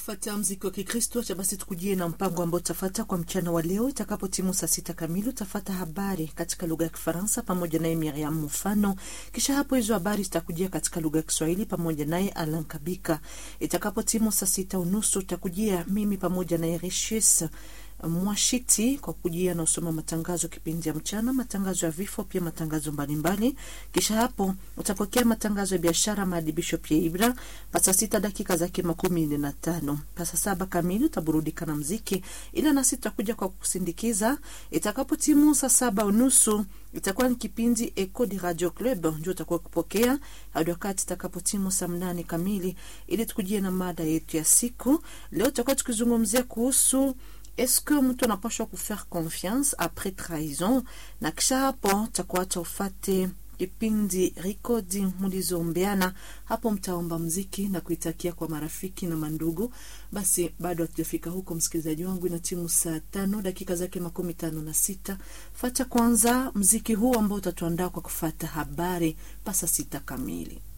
kufuatia mziki wa Kikristo cha basi, tukujie na mpango ambao utafata kwa mchana wa leo. Itakapo timu saa sita kamili utafata habari katika lugha ya Kifaransa pamoja naye Miriam Mufano. Kisha hapo hizo habari zitakujia katika lugha ya Kiswahili pamoja naye Alan Kabika. Itakapo timu saa sita unusu utakujia mimi pamoja naye Rishis Mwashiti kwa kujia na usoma matangazo kipindi ya mchana, matangazo ya vifo, pia matangazo mbalimbali. Kisha hapo utapokea matangazo ya biashara, maadibisho pia ibra pasa sita dakika zake makumi nne na tano pasa saba kamili utaburudika na mziki, ila nasi tutakuja kwa kusindikiza. Itakapo timu saa saba unusu itakuwa ni kipindi Eco de Radio Club ndio utakuwa kupokea hadi wakati itakapo timu saa mnane kamili, ili tukujie na mada yetu ya siku leo. Tutakuwa tukizungumzia kuhusu Eske mtu anapashwa kufaire confiance apres trahison? Na kisha hapo takuacha ufate kipindi rekodi mlizombeana hapo, mtaomba mziki na kuitakia kwa marafiki na mandugu. Basi bado hatujafika huko, msikilizaji wangu, ina timu saa tano dakika zake makumi tano na sita. Fata kwanza mziki huu ambao utatuandaa kwa kufata habari pasa sita kamili.